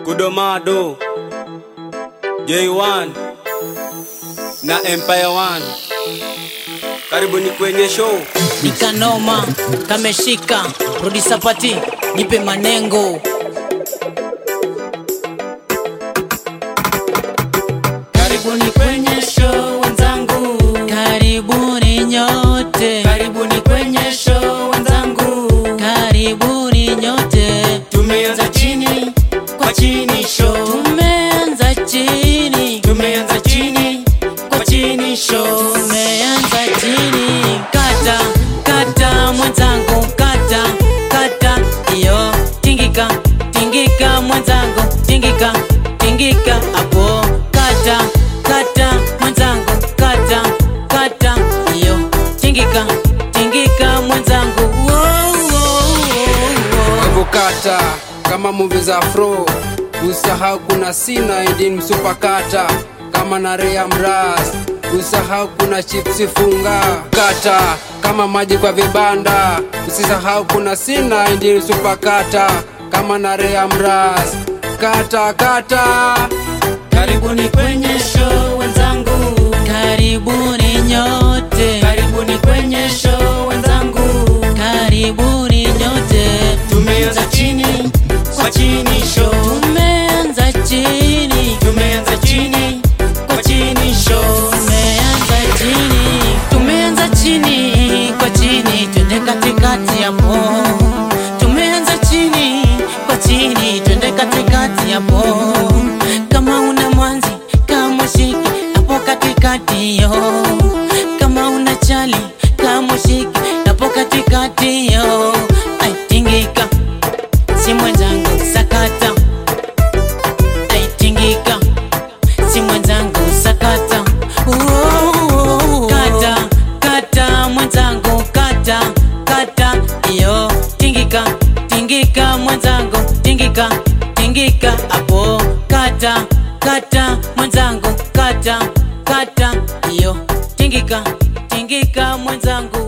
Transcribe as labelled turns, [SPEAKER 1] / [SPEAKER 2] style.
[SPEAKER 1] Kudomado, J1 na Empire One. Karibuni kwenye show.
[SPEAKER 2] nikanoma kameshika rudi sapati nipe manengo karibuni kwenye show wenzangu karibuni nyote karibuni kwenye show wenzangu karibuni nyote tumeanza chini kwa chini show tumeanza chini tumeanza chini kwa chini show tumeanza chini kata kata mwenzangu kata kata iyo tingika tingika mwenzangu tingika tingika hapo kata kata mwenzangu kata kata iyo tingika tingika mwenzangu wow, wow, wow, wow.
[SPEAKER 3] Avokata kama muvi za afro, usahau kuna sina idin msupakata kama na rea mras, usahau kuna chipsi funga kata kama maji kwa vibanda, usisahau kuna sina idin msupakata kama na rea mras kata kata
[SPEAKER 2] Karibuni kwenye show wenzangu, karibuni nyote, karibuni kwenye show wenzangu, karibuni nyote. Tumeanza chini kwa chini show, tumeanza chini, tumeanza chini kwa chini show, tumeanza chini, tumeanza chini kwa chini, twende katikati hapo, tumeanza chini kwa chini, twende katikati hapo kama una mwanzi kama shiki hapo katikati yo kama una chali kama shiki hapo katikati yo aitingika si mwenzangu sakata aitingika si mwenzangu sakata Uooo. kata kata mwenzangu kata kata iyo tingika tingika mwenzangu tingika tingika hapo kata kata mwenzangu kata kata iyo tingika tingika mwenzangu